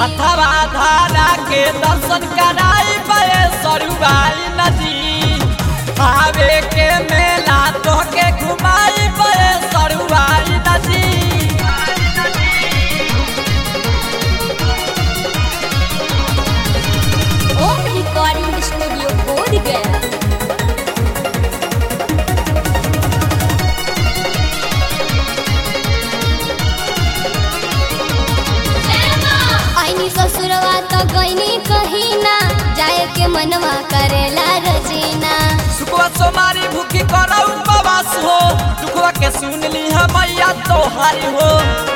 हथवा धारा के दर्शन कराई बे सरुआई नदी आवे के मेला तोहके घुमाई बे सरुआई नदी ओम रिकॉर्डिंग स्टूडियो बोध गया आईनी ससुरवा तो गईनी कहीं ना जाए के मनवा करेला रजीना सुखवा सोमारी भूखी करो उपवास हो दुखवा के सुन ली है मैया तोहारी हो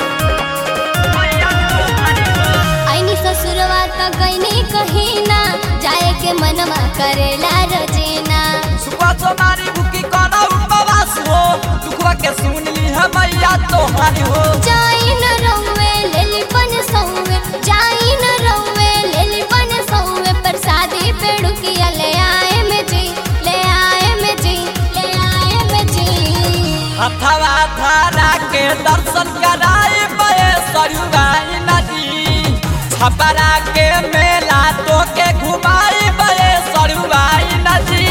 आईनी ससुरवा तो गईनी कहीं ना जाए के मनवा करेला रजीना सुखवा सोमारी भूखी करो उपवास हो दुखवा के सुन ली है मैया तोहारी हो जाई न रउवे लेली बन सौवे जाई न रउवे लेली बन सौवे प्रसादी पेड़ुकिया ले आए में जी ले आए में जी ले आए में जी हथवा धारा के दर्शन कराई बे सरुआई नदी छपरा के मेला तो के घुमाई बे सरुआई नदी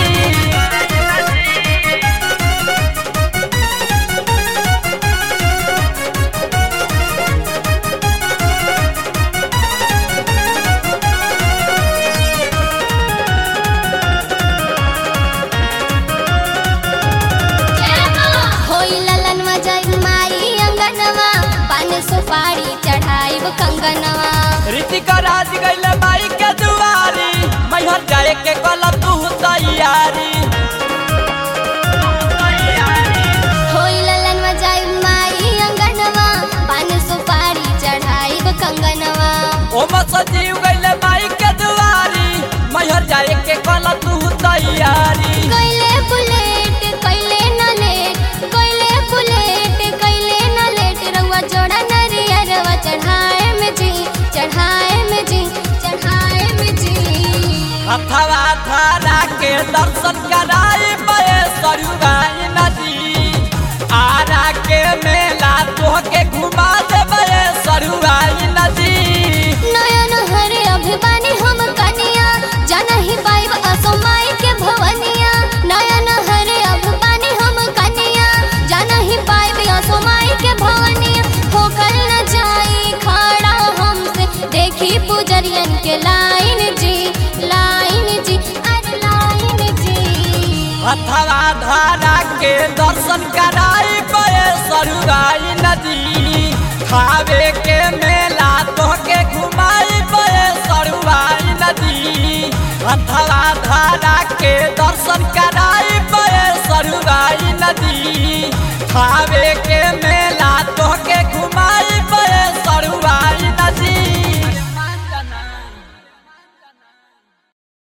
होई ललनवा जाई माई अंगनवा पान सुपारी चढ़ाई कंगनवा ऋतिक राज गैले माई के दुआरी मैहर जाए के कल तू तैयारी होई ललनवा जाई माई अंगनवा पान सुपारी चढ़ाई कंगनवा ओम सजीव गैले माई के दुआरी मैहर जाए के कल तू तैयारी कैले बुलेट कैले न लेट कैले बुलेट कैले न लेट रउआ जोड़ा नरियरवा चढ़ाए में जी चढ़ाए में जी चढ़ाए में जी हथवा धारा के दर्शन कराई बे सरुआई नदी आरा के मेला तोहके घुमा देबे सरुआई नदी नयन हरे अभिमानी हम कनिया जनहि पाइब असमाई के भवनिया नयन हरे अभिमानी हम कनिया जनहि पाइब असमाई के भवनिया होकर न जाई खड़ा हमसे देखी पुजरियन के लाइन जी लाइन जी अरे लाइन जी हथवा धारा के दर्शन कराई बे सरुआई नदी खावे के मेला तोहके घुमाई बे सरुआई नदी हथवा धारा के दर्शन कराई बे सरुआई नदी खावे के मेला